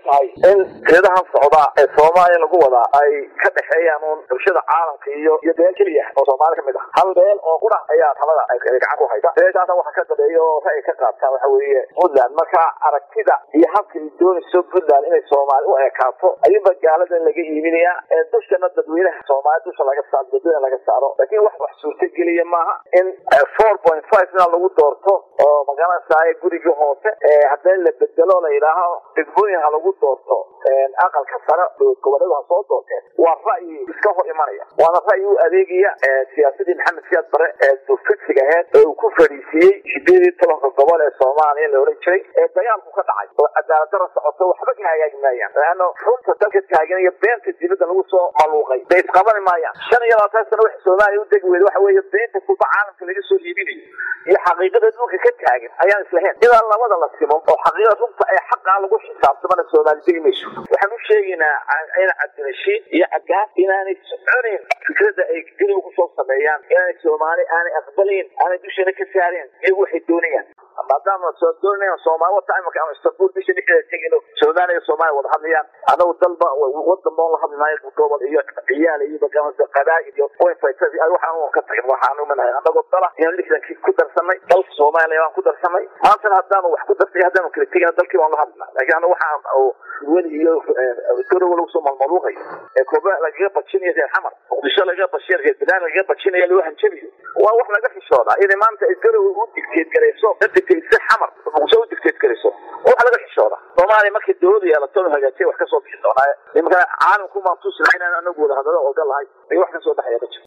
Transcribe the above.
tahay in geedahan socdaa ee soomaaliya lagu wadaa ay ka dhexeeyaan uun bulshada caalamka iyo iyo beel keliya oo soomaali kamid ah hal beel oo qura ayaa talada ay gacan ku haysa beeshaasa waxa ka dambeeya oo ra'yi ka qaadtaan waxa weeye puntland marka aragtida iyo habka ay doonayso puntland inay soomaali u ekaato ayuunba gaaladan laga iibinayaa ee dushana dadweynaha soomaali dusha laga saaro dadweyne laga saaro laakiin wax wax suurtageliya maaha in four point five ina lagu doorto oo magaranaysaay gurigii hoose haddii la bedelo la yidhaaho degmooyin ha lagu doorto aqalka sare goboleedu ha soo doorteen waa ra'yi iska hor imanaya waana ra'yi u adeegaya siyaasadii maxamed siyaad bare ee dufidsiga aheyd ee uu ku fadhiisiiyey sideed iyo tobanka gobol ee soomaaliya la ohan jiray ee dagaalku ka dhacay oo cadaalad dara socoto waxba ka hagaagi maayaan laano runta dalka taagan iyo beenta dibadda lagu soo maluuqay bay isqabani maayaan shan iyo labaatan sano waxa soomaaliya u degi weyda waxa weeye beenta kulba caalamka laga soo iibinayo iyo xaqiiqada dhulka ka taagan ayaan islahayn ilaa labada la simo oo xaqiiqada runta ee xaqaa lagu xisaabtamana soomaali degi mayso waxaan u sheegaynaa in cabdirashiid iyo cabgaas inaanay soconayn fikradda ay geliga kusoo sameeyaan inaanay soomaali aanay aqbalayn aanay dushana ka saareen iyagu waxay doonayaan maadaama soo doonayaan soomaali wata imika ama istanbul bisha dhexdeeda tegino soomaaliya iyo soomaaliya wada hadlayaan anagu dalba wadan boon la hadli maayo gobol iyo ciyaal iyo magaranaysa qabaa'il iyo point five waxaan ka tagin waxaan umanahay anagoo dala inaan lixdankii ku darsanay dalka soomaaliya waan ku darsanay maantana haddaanu wax ku darsay haddaanu kala tegina dalkii waan la hadlina laakiin anagu waxaan weli iyo gorowa lagu soo malmaluuqayo ee kooba lagaga bajinayo reer xamar muqdisho lagaga bajinayo reer bidaan lagaga bajinayo loo hanjabiyo waa wax laga xishooda inay maanta ay gorowa u digteed garayso la digteedsa xamar muqdisho u digteed garayso wax laga xishooda soomaaliya markay dawlada yeelato la hagaajiya wax ka soo bixi doonaaye nimanka caalamku maan tusina inaan anagu wada hadalo oga lahay ay wax ka soo baxaya ma jiro